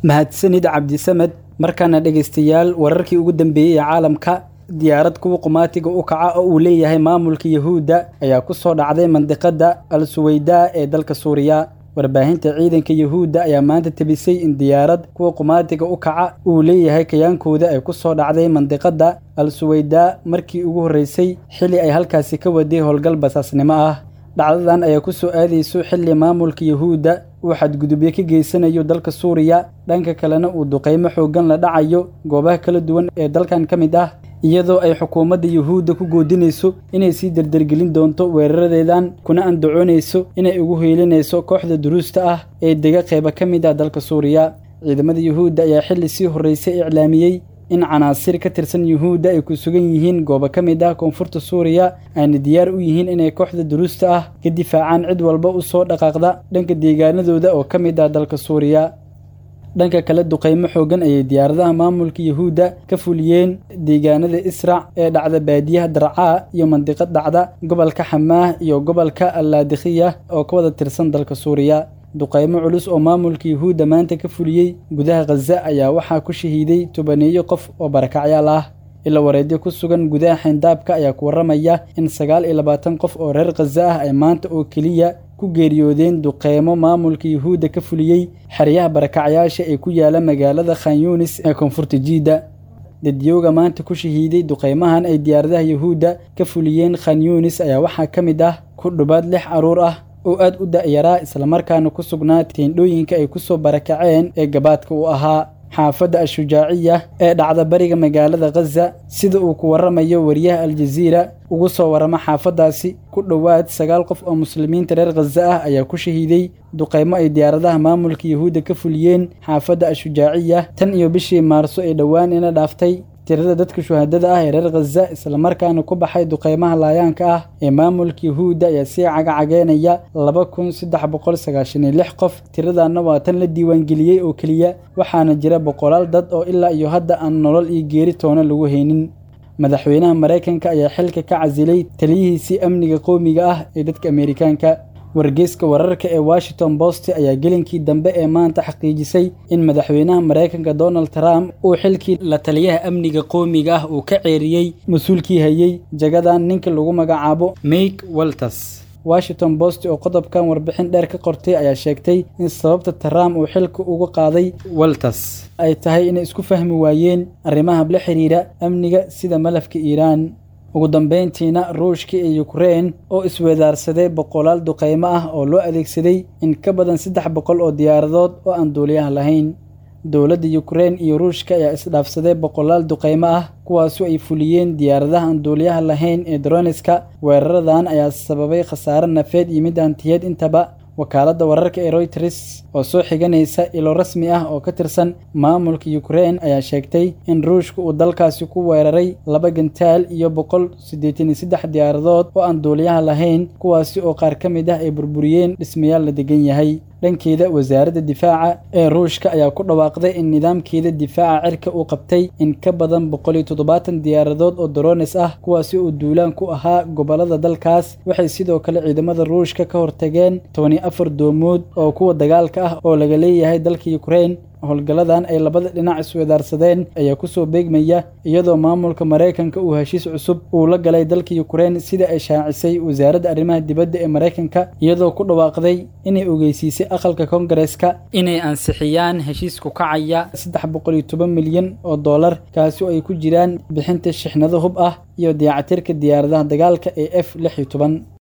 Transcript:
mahadsanid cabdisamed markaana dhegaystayaal wararkii ugu dambeeyey ee caalamka diyaarad kuwa qumaatiga u kaca oo uu leeyahay maamulka yahuudda ayaa ku soo dhacday mandiqadda al suweydaa ee dalka suuriya warbaahinta ciidanka yahuudda ayaa maanta tebisay in diyaarad kuwa qumaatiga u kaca uu leeyahay kayaankooda ay ku soo dhacday mandiqadda al suweydaa markii ugu horreysay xilli ay halkaasi ka waday howlgal basaasnimo ah dhacdadan ayaa ku soo aadayso xilli maamulka yahuudda uu xadgudubyo ka geysanayo dalka suuriya dhanka kalena uu duqaymo xooggan la dhacayo goobaha kala duwan ee dalkan ka mid ah iyadoo ay xukuumadda yuhuudda ku goodinayso inay sii dardargelin doonto weeraradeedan kuna andacoonayso inay ugu heelinayso kooxda duruusta ah ee dega qeyba ka mid ah dalka suuriya ciidamada yuhuudda ayaa xilli sii horreysay iclaamiyey in canaasir ka tirsan yuhuudda ay ku sugan yihiin goobo ka mid ah koonfurta suuriya ayna diyaar u yihiin inay kooxda duruusta ah ka difaacaan cid walba u soo dhaqaaqda dhanka deegaanadooda oo ka mid ah dalka suuriya dhanka kale duqaymo xooggan ayay diyaaradaha maamulka yahuudda ka fuliyeen deegaanada israc ee dhacda baadiyaha darcaa iyo mandiqad dhacda gobolka xamaah iyo gobolka allaadikhiya oo ka wada tirsan dalka suuriya duqaymo culus oo maamulka yahuudda maanta ka fuliyey gudaha khaza ayaa waxaa ku shahiiday tobaneeyo qof oo barakacyaal ah ila wareedyo ku sugan gudaha xayndaabka ayaa ku warramaya in sagaal iyo labaatan qof oo reer khaza ah ay maanta oo keliya ku geeriyoodeen duqeymo maamulka yuhuudda ka fuliyey xeryaha barakacyaasha ee ku yaala magaalada khan yunis ee koonfurta jiidda dadyowga maanta ku shahiiday duqeymahan ay diyaaradaha yuhuudda ka fuliyeen khan yunis ayaa waxaa ka mid ah ku dhubaad lix carruur ah oo aad u da'yaraa islamarkaana ku sugnaa teendhooyinka ay ku soo barakaceen ee gabaadka u ahaa xaafadda al-shujaaciya ee dhacda bariga magaalada khaza sida uu ku warramayo wariyaha aljaziira ugu soo warrama xaafaddaasi ku dhowaad sagaal qof oo muslimiinta reer khaza ah ayaa ku shahiiday duqaymo ay diyaaradaha maamulka yahuudda ka fuliyeen xaafadda al-shujaaciya tan iyo bishii maarso ee dhowaan ina dhaaftay tirada dadka shuhadada ah ee reer khaza islamarkaana ku baxay duqaymaha laayaanka ah ee maamulka yahuudda ayaa sii cagacageynaya laba kun saddex boqol sagaashan iyo lix qof tiradanna waa tan la diiwaangeliyey oo keliya waxaana jira boqolaal dad oo ilaa iyo hadda aan nolol iyo geeri toona lagu haynin madaxweynaha maraykanka ayaa xilka ka casilay taliyihiisii amniga qowmiga ah ee dadka ameerikaanka wargeyska wararka ee washington post ayaa gelinkii dambe ee maanta xaqiijisay in madaxweynaha maraykanka donald trump uu xilkii la taliyaha amniga qowmiga ah uu ka ceeriyey mas-uulkii hayey jagadan ninka lagu magacaabo make walters washington post oo qodobkan warbixin dheer ka qortay ayaa sheegtay in sababta trump uu xilka uga qaaday walters ay tahay inay isku fahmi waayeen arrimaha la xiriira amniga sida malafka iiraan ugu dambayntiina ruushka iyo yukrain oo isweedaarsaday boqolaal duqaymo ah oo loo adeegsaday in ka badan saddex boqol oo diyaaradood oo aan duuliyaha lahayn dowladda yukrain iyo ruushka ayaa isdhaafsaday boqolaal duqaymo ah kuwaasu ay fuliyeen diyaaradaha aan duuliyaha lahayn ee droniska weeraradan ayaa sababay khasaare nafeed iyo mid hantiyeed intaba wakaaladda wararka ee royters oo soo xiganaysa ilo rasmi ah oo ka tirsan maamulka yukrain ayaa sheegtay in ruushka uu dalkaasi ku weeraray laba gantaal iyo boqol siddeetan iyo saddex diyaaradood oo aan duuliyaha lahayn kuwaasi oo qaar ka mid ah ay burburiyeen dhismayaal la degan yahay dhankeeda wasaaradda difaaca ee ruushka ayaa ku dhawaaqday in nidaamkeeda difaaca cirka uu qabtay in ka badan boqol iyo toddobaatan diyaaradood oo dorones ah kuwaasi oo duulaan ku ahaa gobollada dalkaas waxay sidoo kale ciidamada ruushka ka hortageen tobani afar doomood oo kuwa dagaalka ah oo laga leeyahay dalka yukrain howlgalladan ay labada dhinac isweedaarsadeen ayaa kusoo beegmaya iyadoo maamulka maraykanka uu heshiis cusub uu la galay dalka yukrain sida ay shaacisay wasaaradda arrimaha dibadda ee maraykanka iyadoo ku dhawaaqday inay ogeysiisay aqalka kongareska inay ansixiyaan heshiis ku kacaya saddex boqol iyo toban milyan oo dollar kaasi oo ay ku jiraan bixinta shixnado hub ah iyo dayactirka diyaaradaha dagaalka ee f lix iyo toban